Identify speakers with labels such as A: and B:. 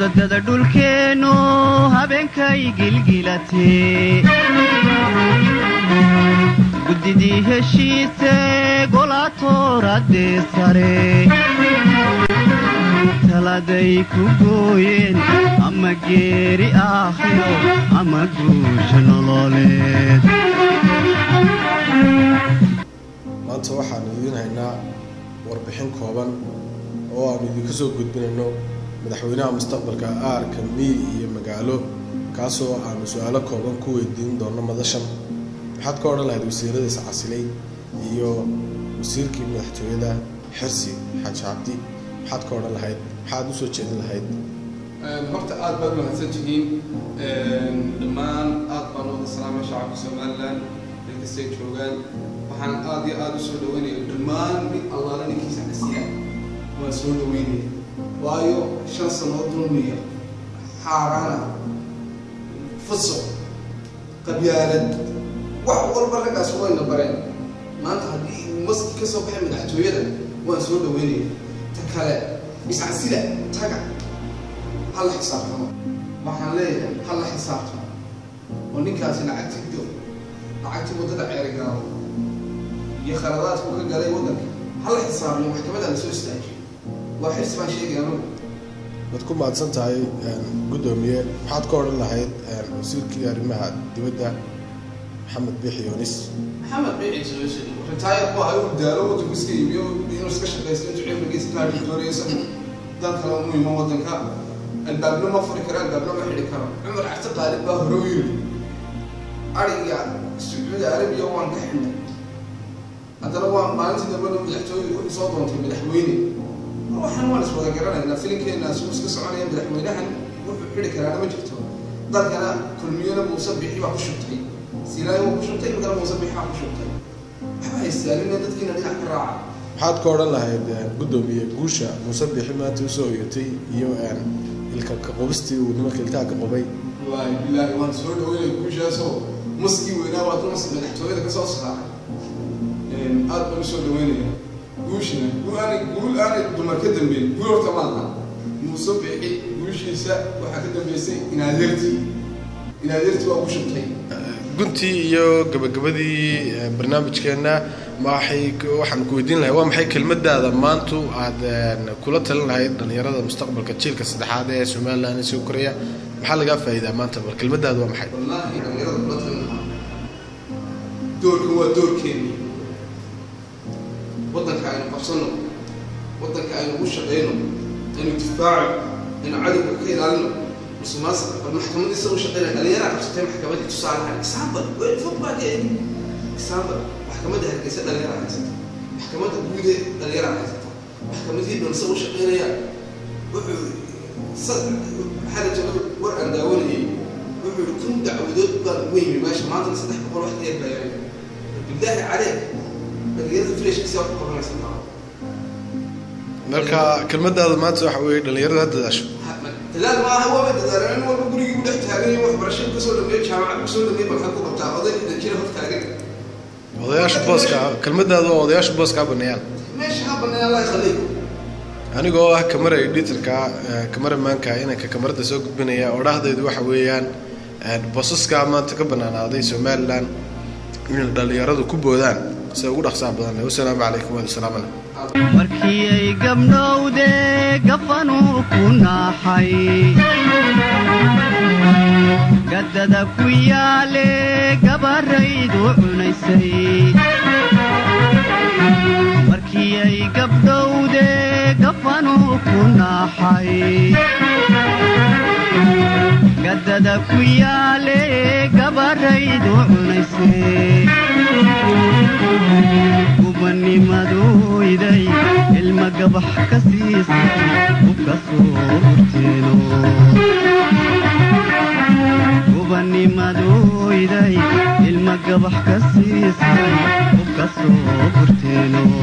A: wadada dhulkeennu habeenkay gilgilatee guddidii heshiise golaatooradee sare taladay ku gooyeen ama geeri aakhiro ama guusha nololeed
B: maanta waxaanu idiin haynaa warbixin kooban oo aanu idinka soo gudbinayno madaxweynaha mustaqbalka aarka miyi iyo magaalo kaasoo aanu su-aalo kooban ku weydiin doono madashan maxaad ka odhan lahayd wasiiradiisa casilay iyo wasiirkii madaxtooyada xirsi xaaji cabdi maxaad ka odhan lahayd maxaad usoo jeedin lahayd
C: horta aad baad mahadsan tihiin dhammaan aad baan wada salaamay shacabka somalilan dalkastay joogaan waxaan aad iyo aad u soo dhaweynaya dhammaan mid allaala ninkiisa casiya waan soo dhaweynaya waayo shan sanood dulmiya xaaraana fusuq qabyaalad wax walba raggaas wayna bareen maanta haddii uu maski ka soo baxay madaxtooyada waan soo dhaweynaya ta kale iscasila taga ha la xisaabtamo waxaan leeyahay ha la xisaabtamo oo ninkaasi lacagti do lacagtii waddada ceerigaabo iyo khaladaadku ka galay waddanka ha la xisaabiyo maxkamadda la soo istaajiyo waa xirsi baan sheegay anagu
B: waad ku mahadsan tahay guddoomiye maxaad ka odhan lahayd wasiirkii arrimaha dibadda maxamed biixi yoonis
C: maxamed biici ritaayar bu ahay uu daalo waddanku iska iibiyo inuu iska shaqaysto intuu cimrigiisa kaadhi doonaya isagu dan kale u muhiima waddanka albaabna ma furi karo albaabna ma xidhi karo cumar cabdi qaalib baa hore u yidhi ariga sacuudi arabiya waan ka xidhnay haddana waan maalintii dambena madaxtooyadu wuxuu soo doontay madaxweyne waxaan waan iswada garanaynaa filinkeena suu iska soconaya madaxweynahan wuxuu xidhi karaana ma jirto dalkana kulmiyana muuse bixi baa ku shubtay silaayo waa ku shubtay imikana muuse bixi baa ku shubtay waxba haystaalina dadkiina dhinac ka raaca
B: maxaad ka odhan lahayd guddoomiye guusha muuse bixi maanta usoo hoyatay iyo ilka kaqobistii uu nimanka ilkaha ka qobay
C: wallaahi bilaahi waan soo dhaweynaya guushaasoo maskii weynaa waa dumas madaxtooyada ka soo saaray aad baan usoo dhaweynaya guushina guul aanay guul aanay dumar ka dambeyn guul horta maaha muuse bixi guushiisa waxaa ka dambeysay inaadeertii inaadeertii waa ku shubtay
B: guntii iyo gabagabadii barnaamijkeenna maxay waxaan ku weydiin lahay waa maxay kelmadaada maantu aad kula talin lahayd dhalinyarada mustaqbalka jiilka saddexaad ee somaliland soo koraya maxaa lagaa faa'iidaa maanta bal kelmadaada waa maxay
C: wallaahi dhalinyarada kula talin lahaa doorkan waa doorkeeni waddanka aynu qabsano waddanka aynu u shaqeyno aynu difaaco aynu cadowga ka ilaalino musuqmaasuqa bal maxkamadiisa u shaqeynaya dhalinyaraa qabsatay maxkamadii tusaalahan example weel fog baa geedi example maxkamadda hargeysa dhalinyaraa haysata maxkamadda guude dhalinyaraa haysata maxkamadii dhanse u shaqeynaya wuxuu maxaa la jooga war aan daawanayay wuxuu yihi kun dacwadood baan ugu yimi meesha maantana saddex boqol wax dheer baa yaray bilaahi calee dhalinyarada freshkiisa wax ku qabanaysa maa
B: marka kelmadaada maanta waxa weeye dhalinyarada ha dadaasho
C: dadaal maaha waaba dadaalan in walba gurigii u dhex taagan iyo waxbarasho kasoo dhameeyo jaamacad kasoo dhameeyo balka ku qabtaa oday lixdan jira hor taagan
B: odayaasha booska kelmadaada waa odayaasha booska ha baneeyaan
C: meesha ha banneeya allah khaliy
B: anigoo ah kamara editorka kamaramaanka inanka kamarada soo gudbinaya odhahdaydu waxa weeyaan boosaska maanta ka banaanaaday somalilan in dhalinyaradu ku boodaan sida ugu dhaqsaha badan wasalaamu calaykum waadi salaamana
A: markii ay gabdhowde gafanuu ku naaxay gaddada ku yaale gabaraydu cunaysay markii ay gabdhowde gafanuu ku naaxay gaddada ku yaale gabaraydu cunaysay gubanimaduyday ilma gabax ka siisay ubka soo urteeno gubanimaduyday ilma gabax ka siisay ubka soo urteeno